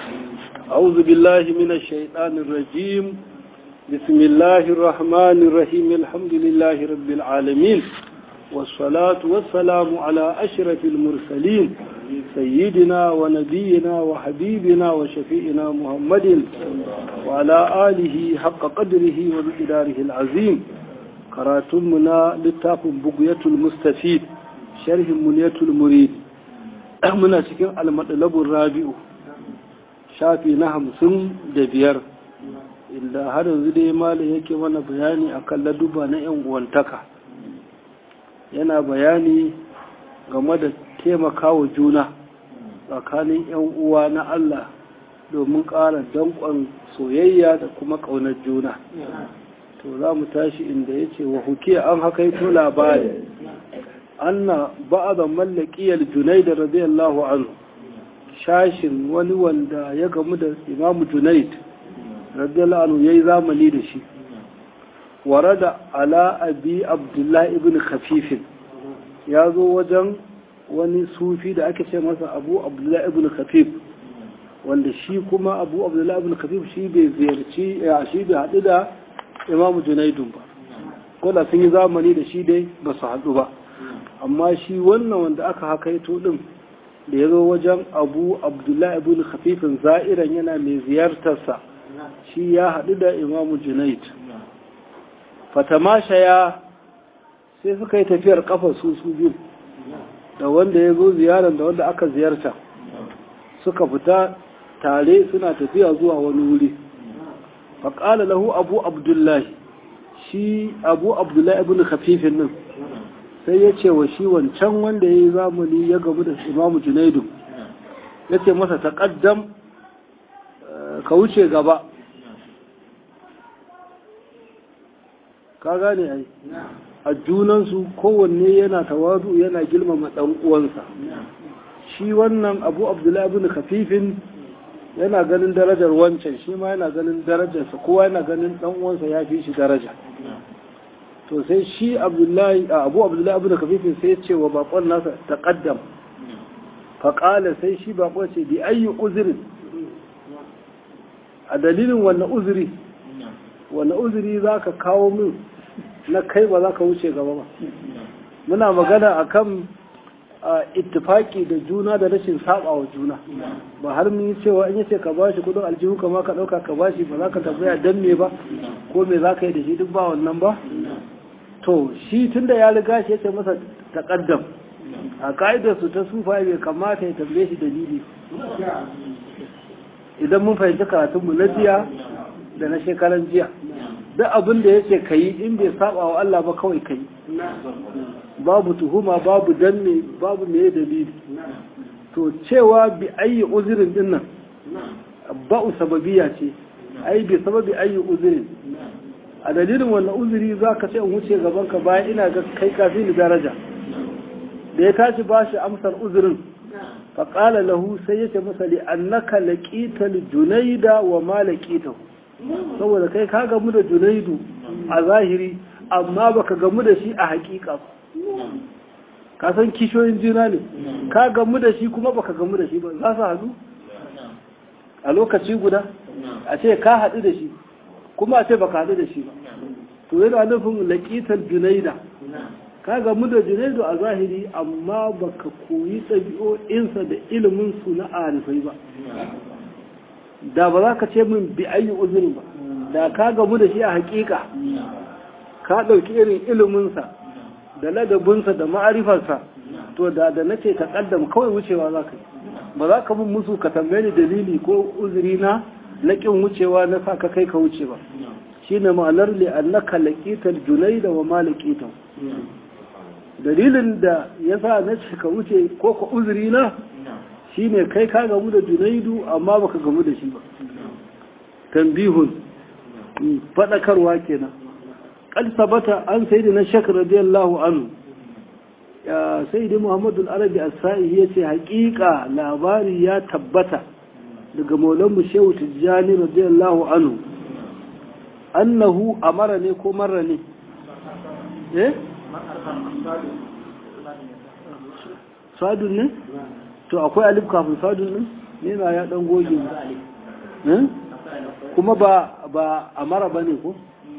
أعوذ بالله من الشيطان الرجيم بسم الله الرحمن الرحيم الحمد لله رب العالمين والصلاة والسلام على أشرف المرسلين سيدنا ونبينا وحبيبنا وشفيئنا محمد وعلى آله حق قدره ومقداره العظيم كراتمنا للتاف بقية المستفيد شرح منية المريد muna cikin almadalabun rabi'u shafi na hamsin da biyar inda har yanzu dai malam yake mana bayani akan laduba na yan uwantaka yana bayani game da taimakawa juna tsakanin yan uwa na Allah domin ƙara danƙon soyayya da kuma ƙaunar juna to za mu tashi inda ya ce wa hukiya an hakaito labari anna ba'da mallakiyar junaid radiyallahu anhu shashin wani wanda ya gamu da imamu junaid radiyallahu anhu yayi zamani da shi warada ala abi abdullahi ibn khafif ya zo wajen wani sufi da ake ce masa abu abdullahi ibn khafif wanda shi kuma abu abdullahi ibn khafif shi bai ziyarci shi bai haɗu da imamu junaidun ba ko da sun yi zamani da shi dai ba su haɗu ba amma shi wannan wanda aka hakaito din da ya zo wajen abu abdullahi ibn khafifin za'iran yana mai ziyartarsa shi ya haɗu da imamu junaid fatamashaya sai suka yi tafiyar kafa su su biyu da wanda ya zo ziyarar da wanda aka ziyarta suka fita tare suna tafiya zuwa wani wuri faƙala lahu abu abdullahi shi abu abdullahi ibn khafifin nan sai ya ce wa shi wancan wanda ya yi zamani ya gamu da imamu junaidu ya ce masa taƙaddam ka wuce gaba ka gane ai a junansu kowanne yana tawadu yana girmama ɗan uwansa shi wannan abu abdullahi ibn khafifin yana ganin darajar wancan shi ma yana ganin darajarsa kowa yana ganin ɗan uwansa ya fi shi daraja to sai shi abdullahi abu abdullahi abu da kafifin sai ce wa bakon nasa taqaddam faƙala sai shi bakon ce bi ayyi uzurin a dalilin wanne uzuri wanne uzuri za ka kawo min na kai ba za ka wuce gaba ba muna magana akan ittifaki da juna da rashin saba wa juna ba har mun yi cewa in yace ka bashi kudin aljihu kama ka dauka ka bashi ba za ka tambaya dan me ba ko me za ka yi da shi duk ba wannan ba to shi tunda ya riga shi yace masa taqaddam a ka'idar su ta sufa bai kamata ya tambaye shi dalili idan mun fahimci karatun mu na jiya da na shekaran jiya duk abin da yace kai in bai saba wa Allah ba kawai kai babu tuhuma babu danne babu me dalili to cewa bi ayi uzurin dinnan ba'u sababiya ce ai bi sababi ayi uzurin a dalilin wannan uzuri za ka ce in wuce gabanka bayan ina ga kai kafi ni daraja da ya tashi ba shi amsar uzurin faƙala lahu sai ya ce masa li annaka laqital junaida wa ma laqitahu saboda kai ka gamu da junaidu a zahiri amma baka gamu da shi a haƙiƙa ka san kishoyin juna ne ka gamu da shi kuma baka gamu da shi ba za su haɗu a lokaci guda a ce ka haɗu da shi kuma a ce baka haɗu da shi ba to yana nufin laƙitar junaida ka gamu da junaidu a zahiri amma baka koyi ɗabi'o'insa da iliminsu na arifai ba da ba za ka ce min bi ayi uzuri ba da ka gamu da shi a haƙiƙa ka ɗauki irin iliminsa da ladabinsa da ma'arifarsa to da da nace ta ƙaddam kawai wucewa za ka yi ba za ka bin musu ka tambaye ni dalili ko uzuri na laƙin wucewa na sa ka kai ka wuce ba shi ne ma'anar li annaka laqital junaida wa ma laqitan dalilin da yasa na ce ka wuce ko ka uzuri na shine kai ka gamu da junaidu amma baka gamu da shi ba tambihun fadakarwa kenan qad sabata an sayyidina shakr radiyallahu anhu ya sayyidi muhammadu al-arabi as-sa'i yace haƙiƙa labari ya tabbata daga maulanmu shehu tijjani radiyallahu anhu annahu amara ne ko marra ne eh sadun ne to akwai alif kafin sadun ne ne na ya dan goge kuma ba ba amara bane ko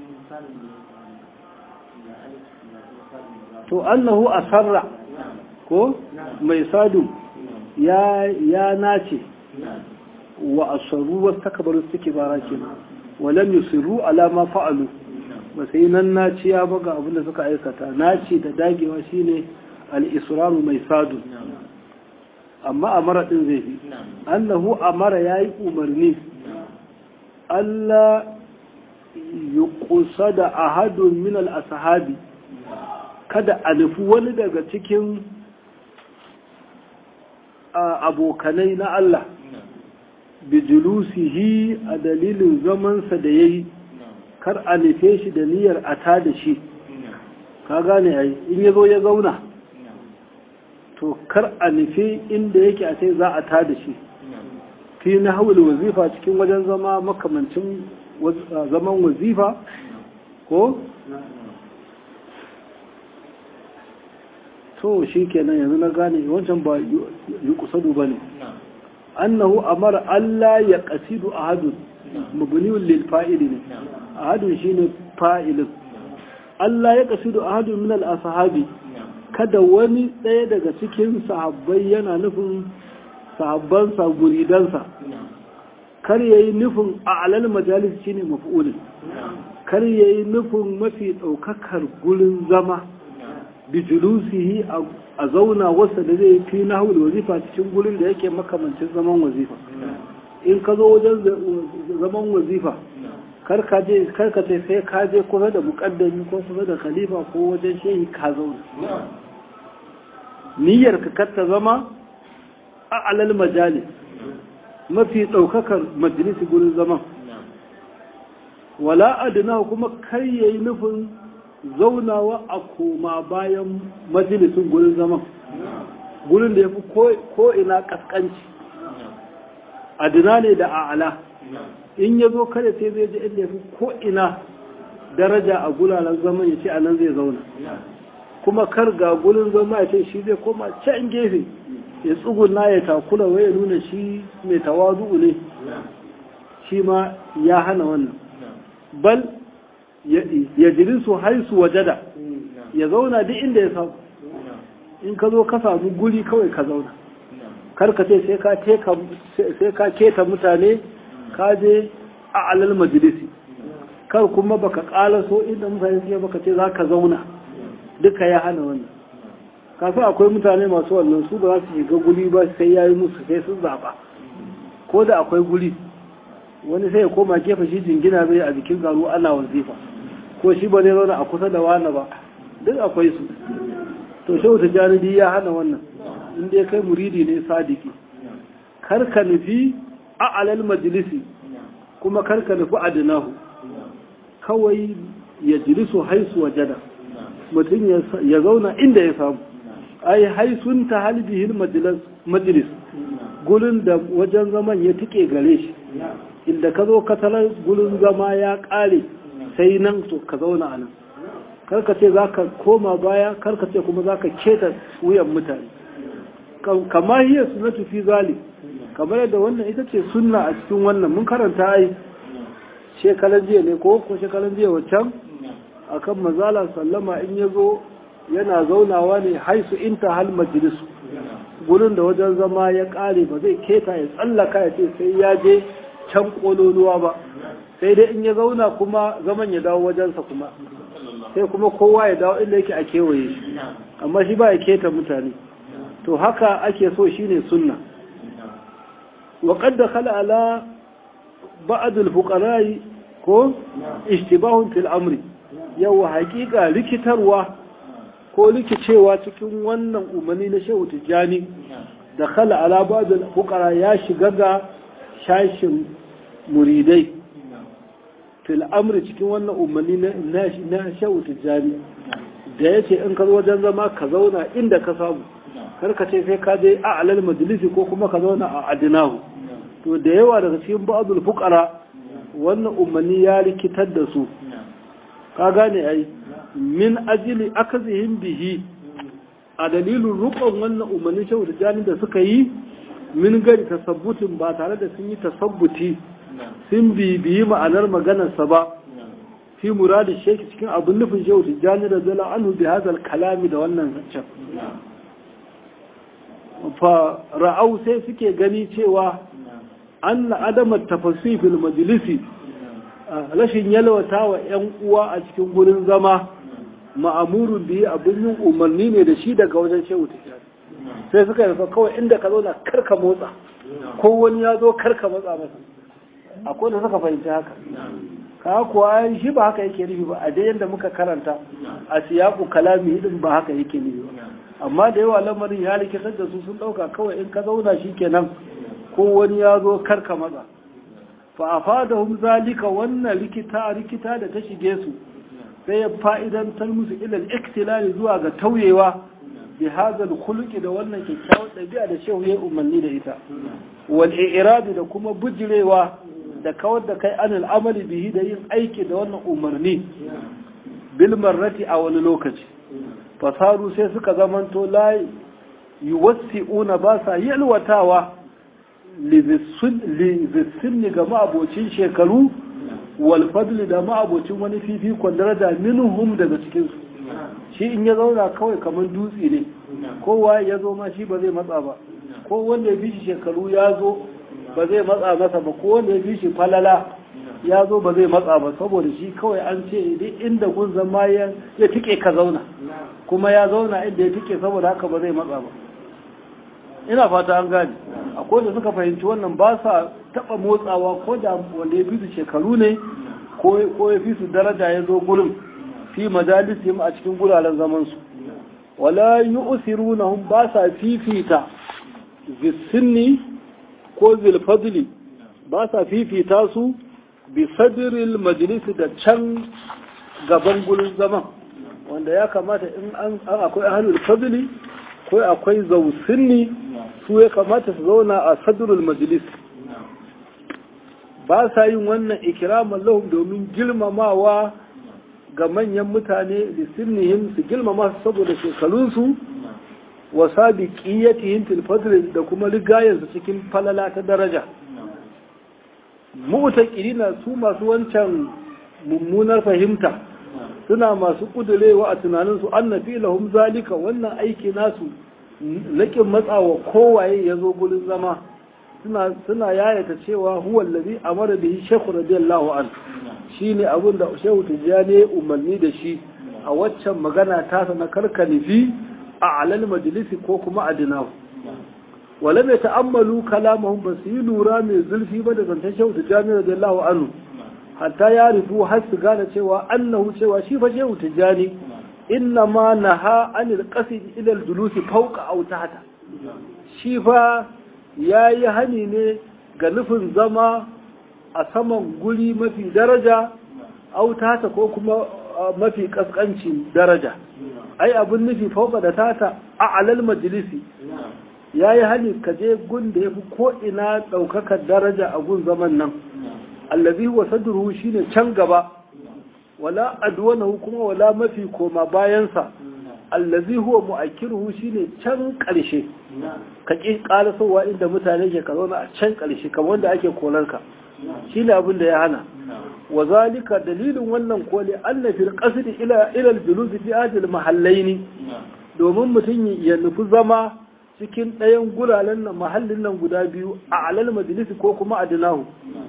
to annahu asarra ko mai sadu ya ya nace wa asarru wa takbaru suke bara kenan walam yusiru ala ma fa'alu ba sai nan naci ya baga abin da suka aikata naci da dagewa shine al-israru mai sadu amma amara din zai fi annahu amara yayi umarni Allah yuqsada ahadun min al-ashabi kada a nufi wani daga cikin abokanai na Allah bijulusihi a dalilin zamansa da ya yi kar a nufe shi da niyyar a ta da shi ka gane ai in ya zo ya zauna to kar a nufe inda yake a sai za a ta da shi fi na hawul wazifa cikin wajen zama makamancin zaman wazifa ko to shi kenan yanzu na gane wancan ba yi kusadu ba ne annahu amara Allah ya kasidu ahadun mabniyun lil fa'ili ne ahadun shine fa'ilin Allah ya kasidu ahadun min al ashabi kada wani ɗaya daga cikin sahabbai yana nufin sahabbansa guridansa kar yayi nufin a alal majalis shine maf'ulin kar yayi nufin mafi ɗaukakar gurin zama bijulusihi a zauna wasa da zai fi na wazifa cikin gurin da yake makamancin zaman wazifa in ka zo wajen zaman wazifa karka ce sai ka je kusa da mukaddami ko kusa da khalifa ko wajen shehi ka zauna niyyar ka katta zama a alal majalis mafi ɗaukakar majalisi gurin zaman wala adina kuma kar yayi nufin zaunawa a koma bayan majalisun gurin zaman gurin da ya fi ko'ina ƙasƙanci adina ne da a'ala in ya zo kada sai zai ji inda ya fi ko'ina daraja a gulalar zaman ya ce a nan zai zauna kuma kar ga gurin zama ya ce shi zai koma can gefe ya tsuguna ya takula wai ya nuna shi mai tawazu ne shi ma ya hana wannan bal ya jirisu haisu wajada ya zauna duk inda ya samu in ka zo ka samu guri kawai ka zauna karka ce sai ka keta mutane ka je a alal majalisi kar kuma baka kala so inda mutane suke baka ce za ka zauna duka ya hana wannan kafin akwai mutane masu wannan su ba za su shiga guri ba sai ya yi musu sai sun zaɓa ko da akwai guri wani sai ya koma gefe shi jingina zai a jikin garu ana wazifa ko shi ba zai zauna a kusa da wani ba duk akwai su to shehu ta janidi ya hana wannan inda ya kai muridi ne sadiki karka nufi a alal majalisi kuma karka nufi adinahu kawai ya jilisu haisu wajada mutum ya zauna inda ya samu ai haisun ta halbihin majalis gurin da wajen zaman ya tike gare shi inda ka zo katalar gurin zama ya kare sai nan to ka zauna a nan karka ce za ka koma baya karka ce kuma za ka keta wuyan mutane kama hiyar sunatu fi zali kamar yadda wannan ita ce sunna a cikin wannan mun karanta ai shekalan jiya ne ko ko shekalan jiya waccan akan mazala sallama in ya zo yana zaunawa ne haisu inta hal majalisu gurin da wajen zama ya kare ba zai keta ya tsallaka ya ce sai ya je can kololuwa ba sai dai in ya zauna kuma zaman ya dawo wajensa kuma sai kuma kowa ya dawo inda yake a kewaye shi amma shi ba ya keta mutane to haka ake so shine sunna wa qad dakhala ala ba'd al-fuqara ko ishtibahun fil amri yawa hakika likitarwa ko likicewa cikin wannan umarni na shehu tijjani da khala ala ba'd al-fuqara ya shiga ga shashin muridai fil amri cikin wannan umarni na shehu tijjani da yace in ka zo wajen zama ka zauna inda ka samu karka ce sai ka je a alal majalisi ko kuma ka zauna a adinahu to da yawa daga cikin ba'dul fuqara wannan umarni ya rikitar da su ka gane ai min ajili akazihim bihi a dalilin rukun wannan umarnin shehu da jani da suka yi min gari tasabbutin ba tare da sun yi tasabbuti sun bibiyi ma'anar maganarsa ba fi muradi sheki cikin abin nufin shehu tijjani da zala anhu bi hadal kalami da wannan zancen fa ra'au sai suke gani cewa an adamar tafasifil majalisi rashin yalwata wa 'yan uwa a cikin gurin zama ma'amurun biyu abin yin umarni ne da shi daga wajen shehu tijjani sai suka yi kawai inda ka zo na karka motsa ko wani ya zo karka matsa masa akwai da suka fahimci haka ka kuwa shi ba haka yake nufi ba a dai yadda muka karanta a siyaku kalami hidin ba haka yake nufi ba amma da yawa lamarin ya rikitar da su sun dauka kawai in ka zauna shi kenan ko wani ya zo karka matsa fa a fadahum zalika wannan rikita rikita da ta shige su sai ya fa'idantar musu ilal iktilali zuwa ga tauyewa bi hazal khuluqi da wannan kyakkyawar ɗabi'a da shehu ya umarni da ita wal i'radi da kuma bujirewa da kawar da kai anil amali bihi da yin aiki da wannan umarni bil marrati a wani lokaci fasaru sai suka zamanto la yuwassi'una ba sa yalwatawa li ga ma'abocin shekaru wal fadli da ma'abocin wani fifikon daraja minhum daga cikinsu shi in ya zauna kawai kamar dutse ne kowa ya zo ma shi ba zai matsa ba ko wanda ya fi shi shekaru ya zo ba zai matsa masa ba ko wanda ya fi shi falala ya zo ba zai matsa ba saboda shi kawai an ce duk inda kun zama ya tike ka zauna kuma ya zauna inda ya tike saboda haka ba zai matsa ba ina fata an gane akwai da suka fahimci wannan ba sa taba motsawa ko da wanda ya fi su shekaru ne ko ya fi su daraja ya zo gurin fi majalisihim a cikin guraren zaman su wala yu'thirunahum ba sa fifita bisinni ko zilfadli ba sa fifita su bi sadiril majalisi da can gaban gurin zaman wanda ya kamata in an akwai ahlul fadli ko akwai zausinni su ya kamata su zauna a sadirul majalis ba sa yin wannan ikiraman lahum domin girmamawa ga manyan mutane da sinnihim su girmama su saboda shekarunsu wa sabiqiyatihim fil fadl da kuma rigayensu cikin falala ta daraja mu'taqidina su masu wancan mummunar fahimta suna masu kudurewa a tunaninsu annafi lahum zalika wannan aiki nasu lakin matsawa kowaye ya zo gurin zama suna suna yayata cewa huwa allazi amara bihi shaykh radiyallahu an shine abin da shehu tijani umarni da shi a waccan magana tasa na karkanifi a alal majalisi ko kuma a dinahu wala mai ta'ammalu kalamahum ba su yi lura mai zurfi ba da zancen shehu tijjani radiyallahu anhu hatta ya rufu har su gane cewa annahu cewa shi fa shehu tijjani inna ma naha anil qasid ila al julusi fawqa aw tahta shi fa yayi hani ne ga nufin zama a saman guri mafi daraja aw tahta ko kuma mafi kaskancin daraja ai abin nufi fauka da tata a alal majalisi ya yi hali ka je gun da ya fi ko'ina ɗaukakar daraja a gun zaman nan allazi wa sadruhu shine can gaba wala adwanahu kuma wala mafi koma bayansa allazi huwa mu'akkiruhu shine can ƙarshe ka ƙi ƙarasowa inda mutane ke ka zauna a can ƙarshe kamar wanda ake kolarka shine abin da ya hana wa zalika dalilin wannan koli anna fil qasdi ila ila al julus fi ajil mahallaini domin mutum ya nufi zama cikin ɗayan guralen nan mahallin nan guda biyu a alal majalisi ko kuma adinahu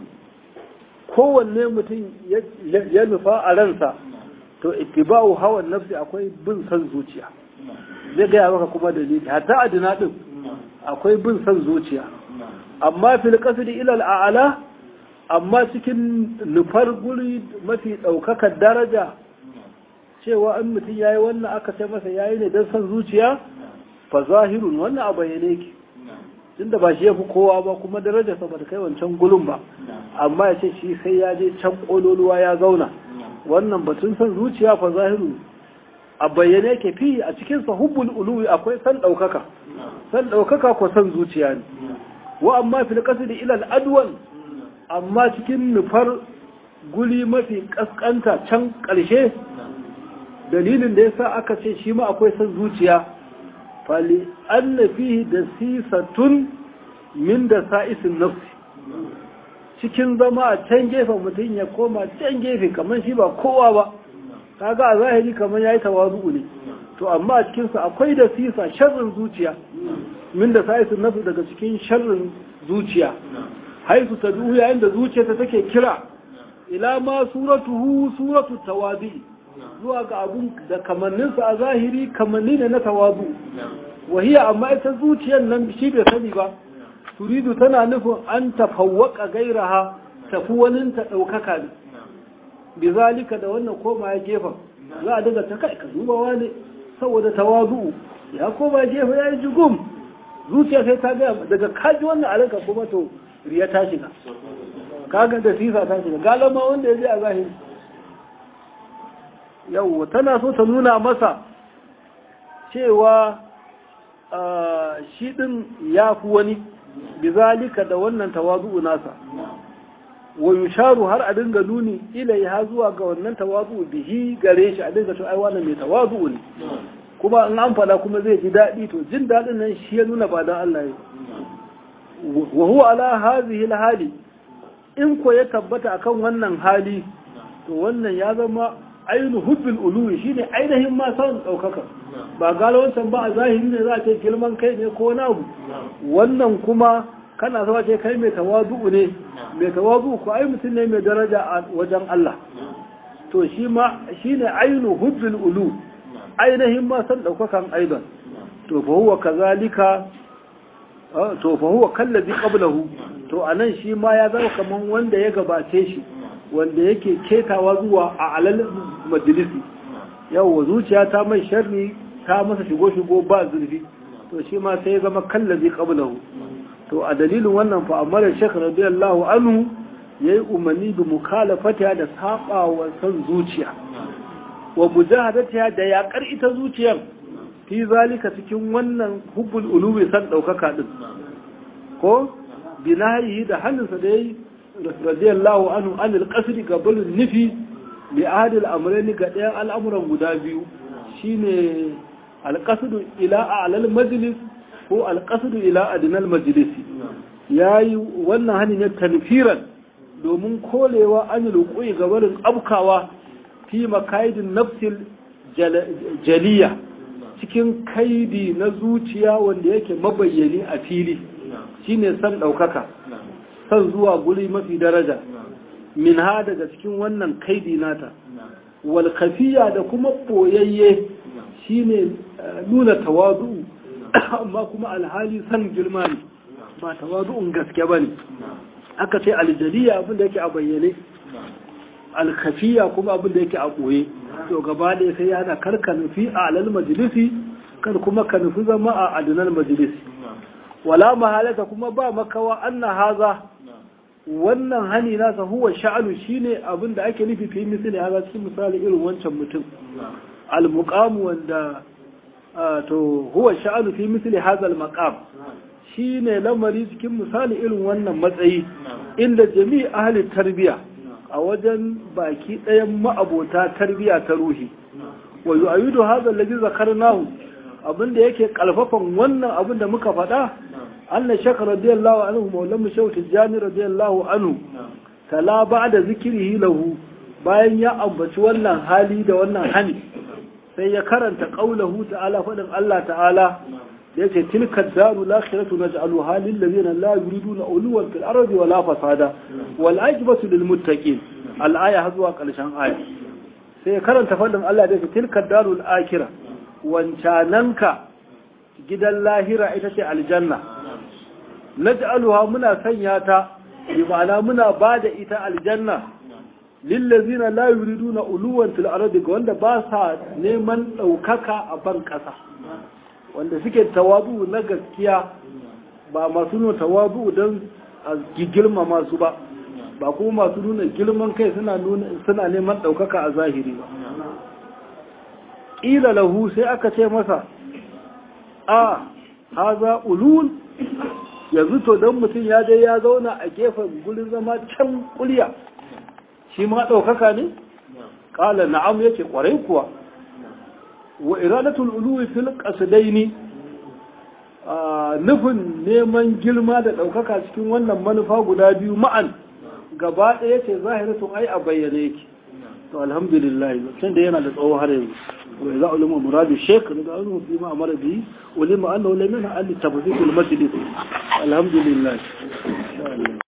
kowanne mutum ya nufa a ransa to ittiba'u hawan nafsi akwai bin san zuciya zai gaya maka kuma dalili hatta adina din akwai bin san zuciya amma fil qasdi ila al a'la amma cikin nufar guri mafi ɗaukakar daraja cewa an mutum ya yi wannan aka ce masa ya yi ne don son zuciya fa zahirun wannan a bayyane ki tun da ba shi ya fi kowa ba kuma daraja sa ba ta kai wancan gulun ba amma ya ce shi sai ya je can ƙololuwa ya zauna wannan batun son zuciya fa zahirun a bayyane ke fi a cikin sa hubbul uluwi akwai san ɗaukaka san ɗaukaka ko san zuciya ne wa amma fil qasdi ila al adwan amma cikin nufar guri mafi kaskanta can ƙarshe dalilin da yasa aka ce shi ma akwai san zuciya fali anna fihi da sisatun min da sa'isin nafsi cikin zama a can gefen mutum ya koma can gefe kamar shi ba kowa ba kaga a zahiri kamar yayi tawazu ne to amma a cikin sa akwai da sisa sharrin zuciya min da sa'isin nafsi daga cikin sharrin zuciya haisu tad'u yayin da zuciyarta take kira ila ma suratuhu suratu tawazi zuwa ga abun da kamanninsa a zahiri kamanni ne na tawazu wahiya amma ita zuciyar nan shi bai sani ba turidu tana nufin an tafawwaka gairaha tafi wani ta ɗaukaka ne bi zalika da wannan koma ya gefen za a daga ta kai ka dubawa ne saboda tawazu ya koma gefe ya yi jigum zuciya sai ta gaya daga kaji wannan alaka kuma to riya ta shiga kaga da sisa ta shiga galama wanda ya je a zahiri yau tana so ta nuna masa cewa shi din ya fi wani bizalika da wannan tawazu nasa wa yusharu har a dinga nuni ilai ha zuwa ga wannan tawazu bihi gare shi a dinga to ai wannan mai tawazu ne kuma in an fada kuma zai ji daɗi to jin daɗin nan shi ya nuna ba dan Allah ya wa huwa ala hadhihi hali in ko ya tabbata akan wannan hali to wannan ya zama ainu hubbil uluwi shine ainihin ma san daukaka ba gala wancan ba a zahiri ne za a ce girman kai ne ko na abu wannan kuma kana zama ce kai mai tawazu ne mai tawazu ko ai mutum ne mai daraja a wajen Allah to shi ma shine ainu hubbil ulu ainihin ma san daukakan aidan to fa huwa kazalika to fa huwa kallazi qablahu to anan shi ma ya zama kaman wanda ya gabace shi wanda yake ketawa zuwa a alal majalisi yawwa zuciya ta mai sharri ta masa shigo-shigo ba zurfi to shi ma sai ya zama kallazi qablahu to a dalilin wannan fa amara shekh radiyallahu anhu yayi umarni bi mukhalafatiha da saba wa san zuciya wa mujahadatiha da yakar ita zuciyar fi zalika cikin wannan hubbul ulubi san daukaka din ko binahi da hannunsa da yayi radiyallahu anhu an alqasri qablun nufi bi ahadil amrayni ga ɗayan al'amuran guda biyu shine alqasdu ila a'lal majlis ko alqasdu ila adnal majlis yayi wannan hani ne tanfiran domin kolewa an luqui gabarin abkawa fi makaidin nafsil jaliya cikin kaidi na zuciya wanda yake mabayyani a fili shine san daukaka san zuwa guri mafi daraja min ha daga cikin wannan kaidi nata wal kafiya da kuma boyayye shine nuna tawazu amma kuma alhali san girma ne ba tawazu'un gaske bane aka ce aljaliya abin da yake a bayyane alkafiya kuma abin da yake a boye to gaba da sai yana karka nufi a alal majalisi kar kuma ka nufi zama a adinal majalisi wala mahalata kuma ba makawa anna haza wannan hani nasa huwa sha'anu shine abin da ake nufi fi misali haza cikin misali irin wancan mutum al-muqam wanda to huwa sha'anu fi misali haza al-maqam shine lamari cikin misali irin wannan matsayi inda jami'i ahli tarbiya a wajen baki ɗayan ma'abota tarbiya ta ruhi wa yu'ayidu hadha alladhi zakarnahu abinda yake kalfafan wannan abin da muka faɗa anna shaka radiyallahu anhu maulan shaw tijani radiyallahu anhu tala ba'da zikrihi lahu bayan ya ambaci wannan hali da wannan hani sai ya karanta qaulahu ta'ala fadin Allah ta'ala yace tilka daru lakhiratu naj'aluha lil ladina la yuriduna uluwan fil ardi wala fasada wal ajbatu lil muttaqin al aya har zuwa karshen aya sai ya karanta fadin Allah da yace tilka darul akhirah wancananka gidan lahira ita ce aljanna naj'aluha muna sanya ta bi ma'ana muna bada ita aljanna lillazina la yuriduna uluwan fil ardi ga wanda ba sa neman daukaka a ban kasa wanda suke tawabu na gaskiya ba masu nuna tawabu don a girma masu ba ba kuma masu nuna girman kai suna neman daukaka a zahiri ba ƙila lahu sai aka ce masa a haza ulul yanzu to don mutum ya dai ya zauna a gefen gulin zama can kulya shi ma ɗaukaka ne? ƙala na'am ya ce ƙwarai kuwa wa iradatul uluwi fil qasdaini nufin neman girma da ɗaukaka cikin wannan manufa guda biyu ma'an gaba ɗaya ce zahiratun ai a bayyane yake to alhamdulillah tun da yana da tsawo har yanzu wa idza ulama muradu shaykh da annu fi ma amara bi ulima annahu lam yana al tafsir al majlis alhamdulillah